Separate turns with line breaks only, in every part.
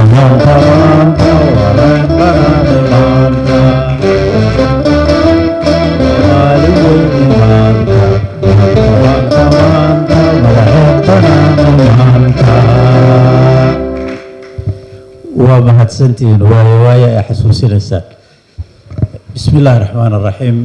maanta maanta wareen banaanay maanta soomaali weyni maanta maanta maanta wareen banaanay maanta waa mahadsantihiin waayo waayo ay xasuusinaysaan bismi illaahi raxmaan raxiim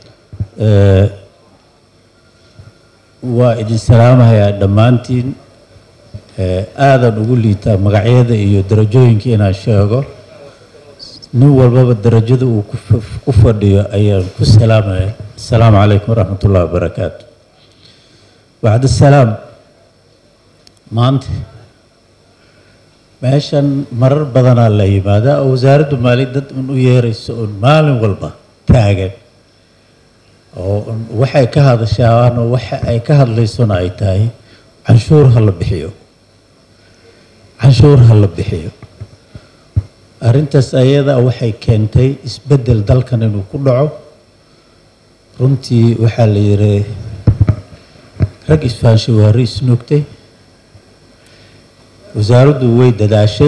waa idin salaamahayaa dhammaantiin aadan ugu liitaa magacyada iyo darajooyinka inaan sheego nin walbaba darajada uu ku fadhiyo ayaan ku salaamaya asalaamu calaykum waraxmat ullahi wabarakaatu bacd salaam maanta meeshan marar badanaa la yimaadaa oo wasaaraddu maali dad un u yeerayso un maalin walba taagan oo waxay ka hadashaan oo waxa ay ka hadlaysona ay tahay canshuur ha la bixiyo canshuur ha la bixiyo arrintaas ayada waxay keentay isbeddel dalkan inuu ku dhaco runtii waxaa la yidhi rag isfaanshay waari isnuugtay wasaaraddu way dadaashay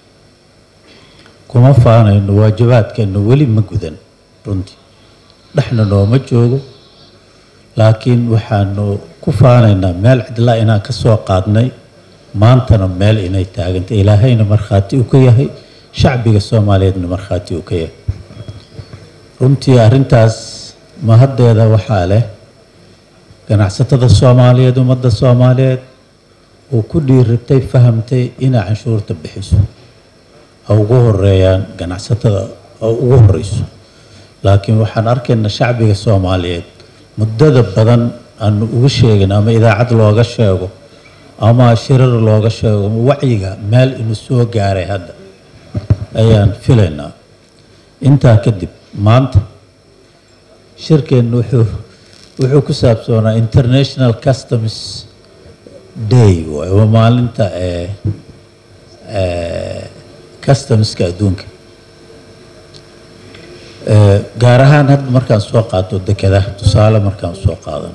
kuma faanayno waajibaadkeenna weli ma gudan runtii dhexna nooma joogo laakiin waxaanu ku faanaynaa meel cidlaa inaan ka soo qaadnay maantana meel inay taagantay ilaahayna markhaati u ka yahay shacbiga soomaaliyeedna markhaati u ka yahay runtii arrintaas mahaddeeda waxaa leh ganacsatada soomaaliyeed ummadda soomaaliyeed uu ku dhiiratay fahamtay inay canshuurta bixiso ha ugu horeeyaan ganacsatada ha ugu horeyso laakiin waxaan arkaynaa shacbiga soomaaliyeed muddada badan aanu ugu sheegin ama idaacad looga sheego ama shirar looga sheego ama wacyiga meel inuu soo gaaray hadda ayaan filaynaa intaa kadib maanta shirkeennu wuxuu wuxuu ku saabsoonaa international customs day waay waa maalinta ee customska adduunka gaar ahaan hadda markaan soo qaato dekedaha tusaale markaan soo qaadan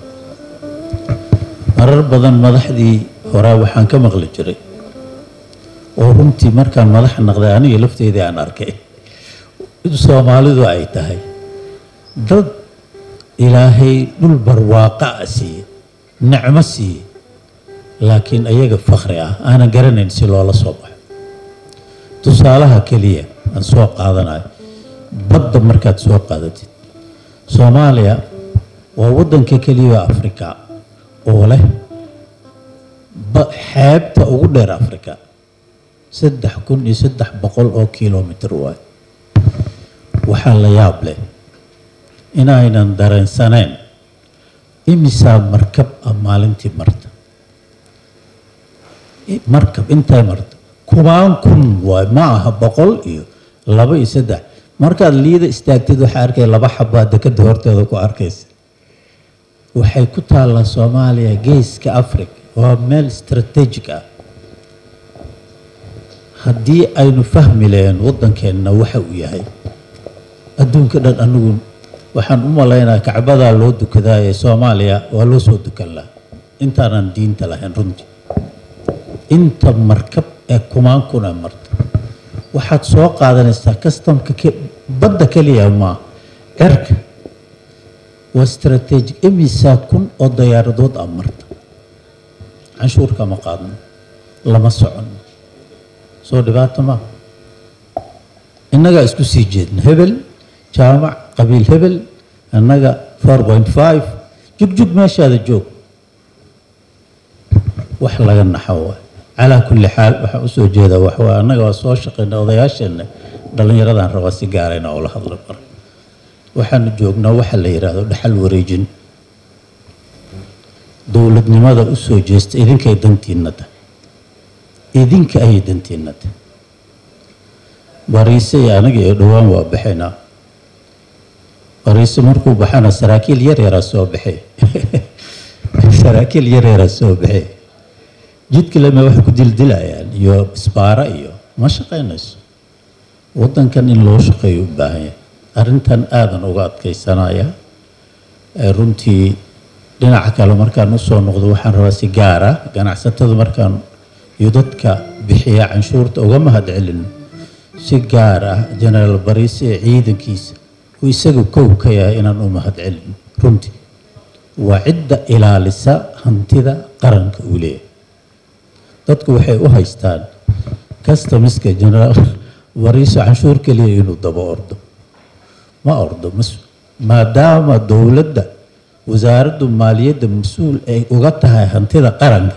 marar badan madaxdii horaa waxaan ka maqli jiray oo runtii markaan madax naqday aniga lafteedii aan arkay in soomaalidu ay tahay dad ilaahay dhul barwaaqa a siiye nicmo siiye laakiin ayaga fakri ah aanan garanayn si loola soo baxo tusaalaha keliya aan soo qaadanayo badda markaad soo qaadatid soomaaliya waa waddanka keliya afrika oo leh xeebta ugu dheer afrika saddex kun iyo saddex boqol oo kilomitr waay waxaa la yaab leh inaynan dareensaneen imisaa markab ah maalintii marta markab intay marta kubaan kun waay ma aha boqol iyo laba iyo saddex markaad liida istaagtid waxaa arkaya laba xabaa dekada horteeda ku arkaysa waxay ku taallaa soomaaliya geeska africa waa meel strategic ah haddii aynu fahmi lahayn waddankeenna waxa uu yahay adduunka dhan anigu waxaan u malaynaya kacbadaa loo dukadaa ee soomaaliya waa loo soo dukan lahaa intaanan diinta lahayn runtii inta markab ee kumaan kuna marta waxaad soo qaadanaysaa kastamka badda keliya maa cerka waa strategic imisaa kun oo dayaaradood ah marta canshuurka ma qaadno lama socono soo dhibaato maa innagaa isku sii jeedna hebel jaamac qabiil hebel annaga four point five jugjug meeshaada joog wax laga naxo waay calaa kulli xaal waxaan usoo jeedaa waxwaa annaga waa soo shaqayna odayaasheenna dhallinyaradan rabaa si gaarayna oo la hadla mar waxaanu joognaa waxa la yidhaahdo dhaxal wareejin dowladnimada u soo jeesta idinkay dantiinna tahay idinka ayay dantiinna tahay bariise iyo anaga iyo dhowaan waa baxaynaa bariise markuu baxana saraakiil yar yaraa soo baxay saraakiil yar yaraa soo baxay jidka lama waxay ku dildilayaan iyo isbaara iyo ma shaqaynayso waddankan in loo shaqeeyo u baahan yahay arrintan aadan uga adkaysanaya runtii dhinaca kale markaan usoo noqdo waxaan rabaa si gaara ganacsatada markaan iyo dadka bixiya canshuurta uga mahad celino si gaar ah jenaraal bariise ee ciidankiisa uu isaga kow ka yahay inaan u mahad celino runtii waa cidda ilaalisa hantida qaranka uu leeyahay dadku waxay u haystaan customiska jenaraal bariiso canshuur keliya inuu daba ordo ma ordo mas maadaama dowladda wasaaraddu maaliyadda mas-uul ay uga tahay hantida qaranka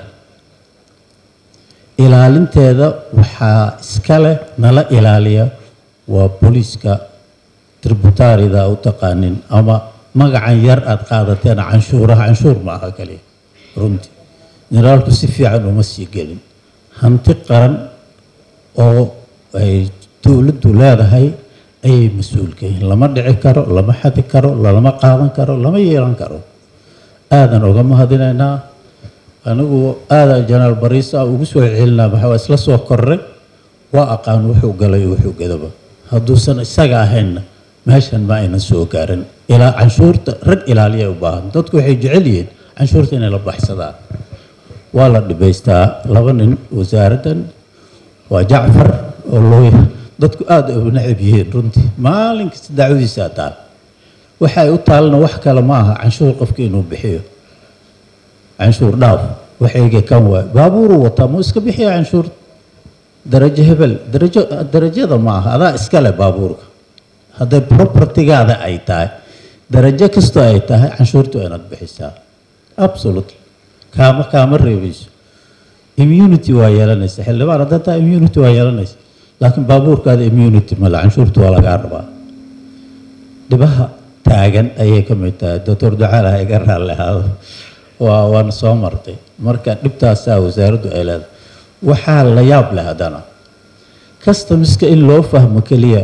ilaalinteeda waxaa iska leh nala ilaaliya waa booliiska tributaarida u taqaanin ama magacan yar aada qaadateen canshuuraha canshuur ma aha kaliya runtii generaalku si fiican uma sii gelin hanti qaran oo ay dowladdu leedahay ayay mas-uulka yihiin lama dhici karo lama xadi karo lalama qaadan karo lama yeelan karo aadan uga mahadinaynaa anigu aadan jenaraal bariisa ugu soo celinaa maxaa waa isla soo korray waa aqaan wuxuu galay wuxuu gadaba hadduusan isaga ahaynna meeshan ma aynan soo gaarin ilaa canshuurta rag ilaaliya u baahan dadku waxay jecel yihiin canshuurta inay la baxsadaan waa la dhibaystaa laba nin wasaaraddan waa jacfar oo loo dadku aada u necab yihiin runtii maalin kasta dacwadiisaa taal waxa ay u taalna wax kale ma aha canshuur qofka inuu bixiyo canshuur dhaaf waxayga kan waay baabuuruu wataa muu iska bixiya canshuur darajo hebel darajo darajada ma aha adaa iskale baabuurka hadday propertigaada ay tahay darajo kastoo ay tahay canshuurtu waa inaad bixisaa absolutely kaama kaama reebayso immunity waa yeelanaysa xildhibaan haddaa taa immunity waa yeelanaysa laakiin baabuurkaada immunity male canshuurtu waa lagaa rabaa dhibaha taagan ayay ka mid tahay doctor ducaalaha iga raalli ahaado waa waana soo martay marka dhibtaasaa wasaaraddu ay leedahay waxaa la yaab leh haddana customiska in loo fahmo keliya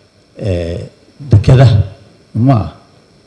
dekadaha ma ah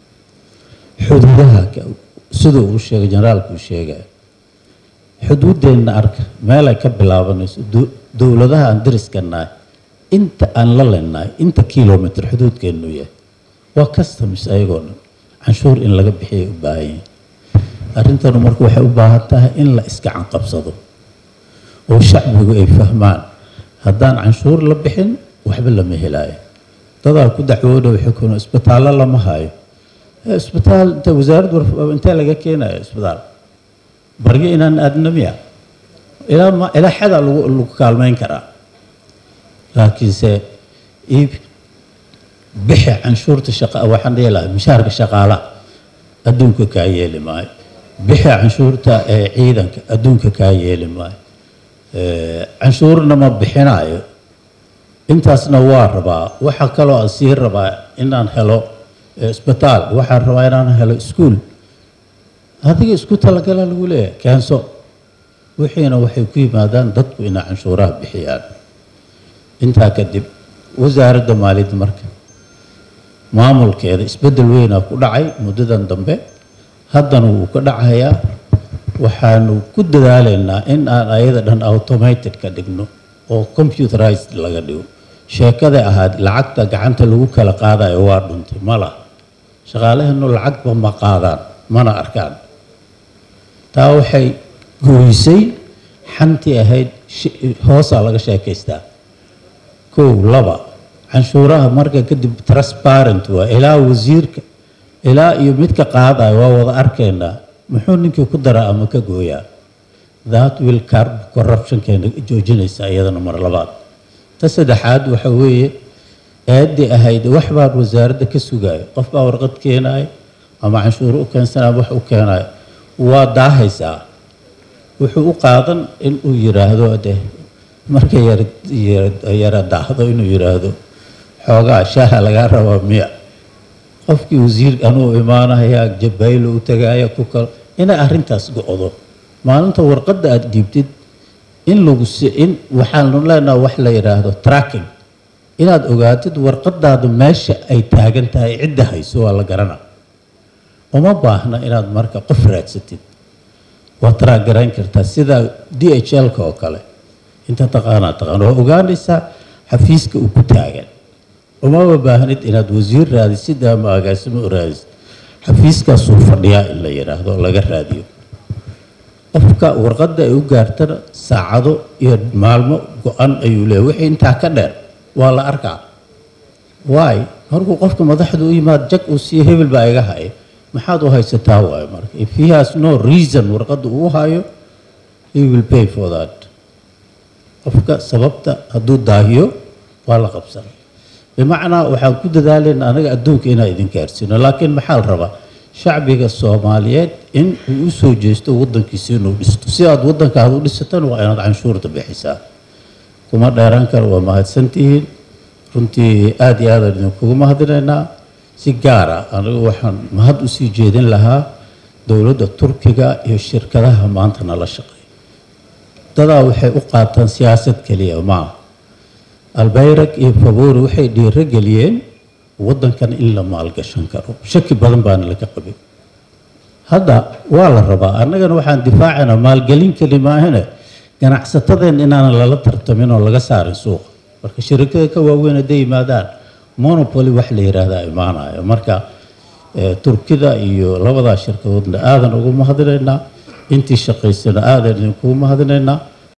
xuduudaha siduu uu sheegay generaalku uu sheegaya xuduuddeenna arka meelay ka bilaabanayso dowladaha aan dariska nahay inta aan la leenahay inta kilomitr xuduudkeennu yahay waa customs ayagoo dhan canshuur in laga bixiyay u baahan yihin arrintanu marka waxay u baahan tahay in la iska canqabsado oo shacbigu ay fahmaan haddaan canshuur la bixin waxba lama helaayo dadaa ku dacwooda waxay kuna isbitaallo lama hayo isbitaal inta wasaaraddu intee laga keenayo isbitaal baryo inaan aadnamiya ilaa ma ilaa xadaa lagu lagu kaalmeyn karaa laakiinse iib bixi canshuurta shaqa waxaan dhihi lahaa mishaarka shaqaalaha adduunka kaa yeeli maayo bixi canshuurta ee ciidanka adduunka kaa yeeli maayo canshuurna ma bixinayo intaasna waa rabaa waxaa kaloo aan sii rabaa inaan helo isbitaal waxaan rabaa inaan helo iskuol adiga isku talagala lagu leeyahay keenso wixiina waxay ku yimaadaan dadku inay canshuuraha bixiyaan intaa kadib wasaaradda maaliyadda marka maamulkeeda isbeddel weynaa ku dhacay muddadan dambe haddana wuu ka dhacayaa waxaanu ku dadaalaynaa in aan ayada dhan automated ka dhigno oo computerized laga dhigo sheekaday ahaad lacagta gacanta lagu kala qaadayo waa dhuntay ma laha shaqaalaheenu lacagba ma qaadaan mana arkaan taa waxay gooysay xantii ahayd hoosaa laga sheekaystaa kow laba canshuuraha marka kadib transparent waa ilaa wasiirka ilaa iyo midka qaadayo waa wada arkaynaa muxuu ninkii ku daraa ama ka gooyaa that will carb corruptionkeena joojinaysa iyadana mar labaad ta saddexaad waxa weeye eeddii ahayd wax baan wasaaradda ka sugayo qof baa warqad keenayo ama canshuuro u keensanaya wax u keenayo waa daahaysaa wuxuu u qaadan in uu yiraahdo de marka yara daahdo inuu yiraahdo xoogaa shaaha lagaa rabaa miya qofkii wasiir anuu imaanaya jabaylo u tagaaya ku kalo inay arrintaas go-do maalinta warqadda aada dhiibtid in lagu in waxaanu leenaha wax la yidhaahdo tracking inaad ogaatid warqadaada meesha ay taagan tahay cidda hayso waa la garana uma baahna inaad marka qof raadsatid waa taraagarayn kartaa sida d h l-ka oo kale inta taqaanaa taqaan waa ogaanaysaa xafiiska uu ku taagan umaba baahnid inaad wasiir raadisid ama agaasimo u raadisid xafiiskaasuu fadhiyaa in la yidhaahdo laga raadiyo qofka warqadda ay u gaartana saacado iyo maalmo go-an ayuu leeyahy wixii intaa ka dheer waa la arkaa waay markuu qofka madaxda u yimaad jag uu siiyo hebel baa iga haya maxaad u haysataa waayo marka if he has no reason warqadda uu hayo he will pay for that qofka sababta hadduu daahiyo waa la qabsanay bimacnaa waxaan ku dadaalayna anaga adduunka inaan idin gaarsiino laakiin maxaa la rabaa shacbiga soomaaliyeed in uu u soo jeesto waddankiisa inuu dhisto si aad waddankaada u dhisatana waa inaad canshuurta bixisaa kuma dheeraan karo waa mahadsantihiin runtii aada iyo aadaan idinkugu mahadinaynaa si gaara anigu waxaan mahad usii jeedin lahaa dowladda turkiga iyo shirkadaha maanta nala shaqeeya dadaa waxay u qaataan siyaasad keliya maaha albayrag iyo fabori waxay dhiiro geliyeen waddankan in la maalgashan karo shaki badan baana laga qabin hadda waa la rabaa annagana waxaan difaacaynaa maalgelin keli maahane ganacsatadeen inaanan lala tartamin oo laga saarin suuqa marka shirikada ka waaweyn hadday yimaadaan monopoly wax la yidhaahdaa imaanayo marka turkida iyo labadaa shirkadoodna aadan ugu mahadinaynaa intii shaqaysana aadan idinkugu mahadinaynaa